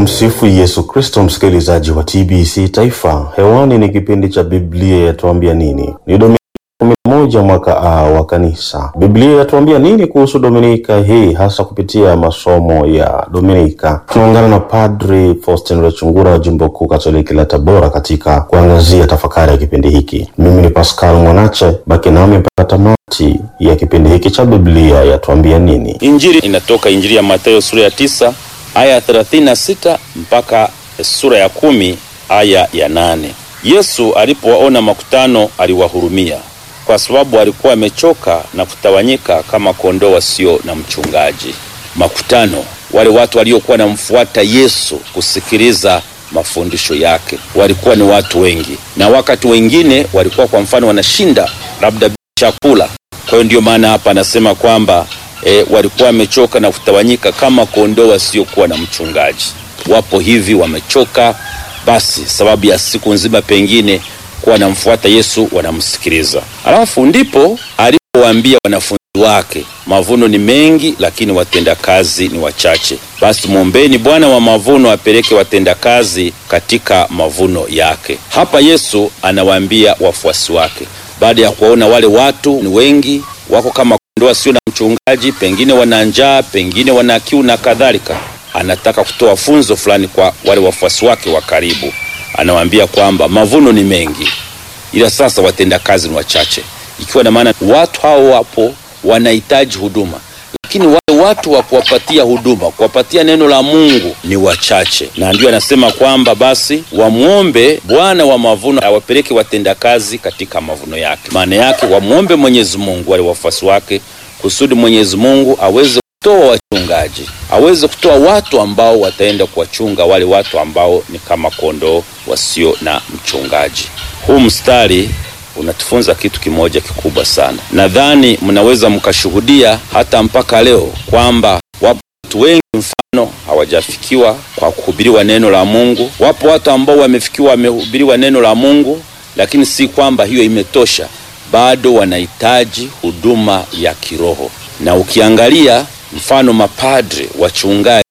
Tumsifu Yesu Kristo, msikilizaji wa TBC Taifa. Hewani ni kipindi cha Biblia yatuambia nini. Ni Dominika kumi na moja mwaka A wa Kanisa. Biblia yatuambia nini kuhusu Dominika hii, hasa kupitia masomo ya Dominika? Tunaungana na Padri Faustin Rechungura wa Jimbo Kuu Katoliki la Tabora katika kuangazia tafakari ya kipindi hiki. Mimi ni Pascal Mwanache, baki nami mpaka tamati ya kipindi hiki cha Biblia yatuambia nini. Injili inatoka Injili ya Mathayo sura ya tisa aya ya 36 mpaka sura ya kumi aya ya nane. Yesu alipowaona makutano aliwahurumia, kwa sababu alikuwa amechoka na kutawanyika kama kondoo wasio na mchungaji. Makutano, wale watu waliokuwa namfuata Yesu kusikiliza mafundisho yake, walikuwa ni watu wengi, na wakati wengine walikuwa kwa mfano wanashinda labda chakula. Kwa hiyo ndiyo maana hapa anasema kwamba e, walikuwa wamechoka na kutawanyika kama kondoo wasiokuwa na mchungaji. Wapo hivi wamechoka, basi sababu ya siku nzima pengine kuwa wanamfuata Yesu, wanamsikiliza. Alafu ndipo alipowaambia wanafunzi wake, mavuno ni mengi, lakini watendakazi ni wachache. Basi mwombeni Bwana wa mavuno apeleke watendakazi katika mavuno yake. Hapa Yesu anawaambia wafuasi wake baada ya kuwaona wale watu ni wengi, wako kama kondoo wasio na mchungaji, pengine wana njaa, pengine wana kiu na kadhalika. Anataka kutoa funzo fulani kwa wale wafuasi wake wa karibu. Anawaambia kwamba mavuno ni mengi, ila sasa watendakazi ni wachache, ikiwa na maana watu hao wapo wanahitaji huduma, lakini wale watu wa kuwapatia huduma, kuwapatia neno la Mungu ni wachache, na ndio anasema kwamba basi wamwombe Bwana wa mavuno awapeleke watendakazi katika mavuno yake. Maana yake wamwombe Mwenyezi Mungu wale wafuasi wake, kusudi Mwenyezi Mungu aweze kutoa wachungaji, aweze kutoa watu ambao wataenda kuwachunga wale watu ambao ni kama kondoo wasio na mchungaji. Huu mstari unatufunza kitu kimoja kikubwa sana. Nadhani mnaweza mkashuhudia hata mpaka leo kwamba wapo watu wengi mfano hawajafikiwa kwa kuhubiriwa neno la Mungu. Wapo watu ambao wamefikiwa, wamehubiriwa neno la Mungu, lakini si kwamba hiyo imetosha, bado wanahitaji huduma ya kiroho. Na ukiangalia mfano mapadre, wachungaji,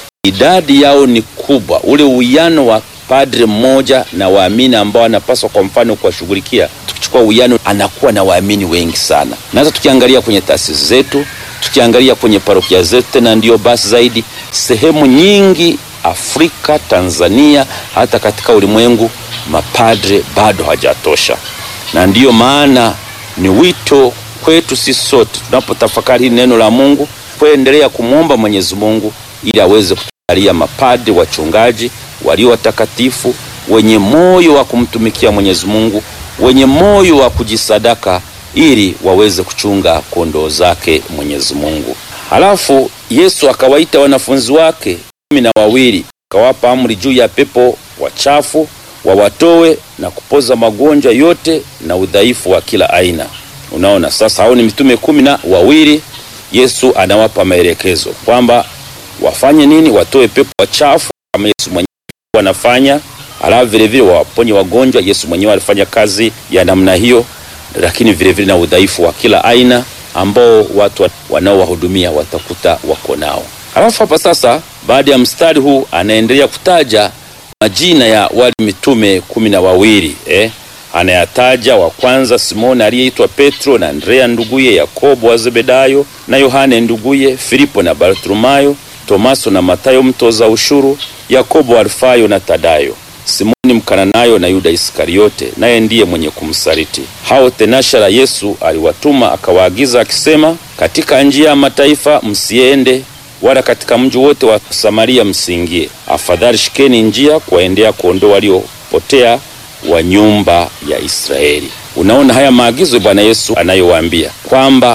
idadi yao ni kubwa, ule uwiano wa padre mmoja na waamini ambao anapaswa kwa mfano kuwashughulikia, tukichukua uwiano, anakuwa na waamini wengi sana. Na hata tukiangalia kwenye taasisi zetu, tukiangalia kwenye parokia zetu, tena ndiyo basi zaidi, sehemu nyingi Afrika, Tanzania, hata katika ulimwengu, mapadre bado hajatosha, na ndiyo maana ni wito kwetu sisi sote tunapotafakari hili neno la Mungu kuendelea kumwomba Mwenyezi Mungu ili aweze kutujalia mapadre, wachungaji walio watakatifu wenye moyo wa kumtumikia Mwenyezi Mungu, wenye moyo wa kujisadaka ili waweze kuchunga kondoo zake Mwenyezi Mungu. Halafu Yesu akawaita wanafunzi wake kumi na wawili akawapa amri juu ya pepo wachafu wawatoe na kupoza magonjwa yote na udhaifu wa kila aina. Unaona, sasa hao ni mitume kumi na wawili. Yesu anawapa maelekezo kwamba wafanye nini? Watoe pepo wachafu kama Yesu mwenyewe wanafanya, alafu vile vile waponye wagonjwa. Yesu mwenyewe alifanya kazi ya namna hiyo, lakini vile vile na udhaifu wa kila aina ambao watu wanaowahudumia watakuta wako nao. Alafu hapa sasa, baada ya mstari huu anaendelea kutaja majina ya wale mitume kumi na wawili eh? Anayataja wa kwanza Simoni aliyeitwa Petro na Andrea nduguye, Yakobo wa Zebedayo na Yohane nduguye, Filipo na Bartolomayo, Tomaso na Matayo mtoza ushuru, Yakobo Alfayo na Tadayo, Simoni Mkananayo na Yuda Iskariote, naye ndiye mwenye kumsaliti. Hao tenashara Yesu aliwatuma akawaagiza akisema, katika njia ya mataifa msiende, wala katika mji wote wa Samaria msiingie. Afadhali shikeni njia kuwaendea kondoo waliopotea wa nyumba ya Israeli. Unaona haya maagizo Bwana Yesu anayowaambia kwamba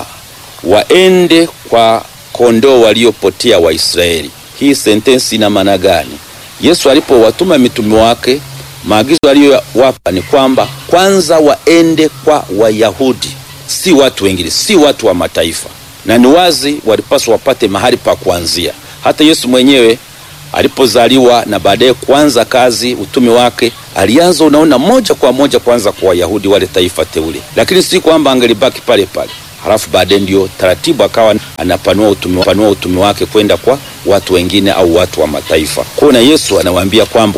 waende kwa kondoo waliopotea wa Israeli. Hii sentensi ina maana gani? Yesu alipowatuma mitume wake, maagizo aliyowapa ni kwamba kwanza waende kwa Wayahudi, si watu wengine, si watu wa mataifa, na ni wazi walipaswa wapate mahali pa kuanzia. Hata Yesu mwenyewe alipozaliwa na baadaye kuanza kazi utume wake alianza, unaona, moja kwa moja kwanza kwa Wayahudi, wale taifa teule, lakini si kwamba angelibaki pale pale halafu baadaye ndio taratibu akawa anapanua utume, panua utume wake kwenda kwa watu wengine au watu wa mataifa. Kwa na Yesu anawaambia kwamba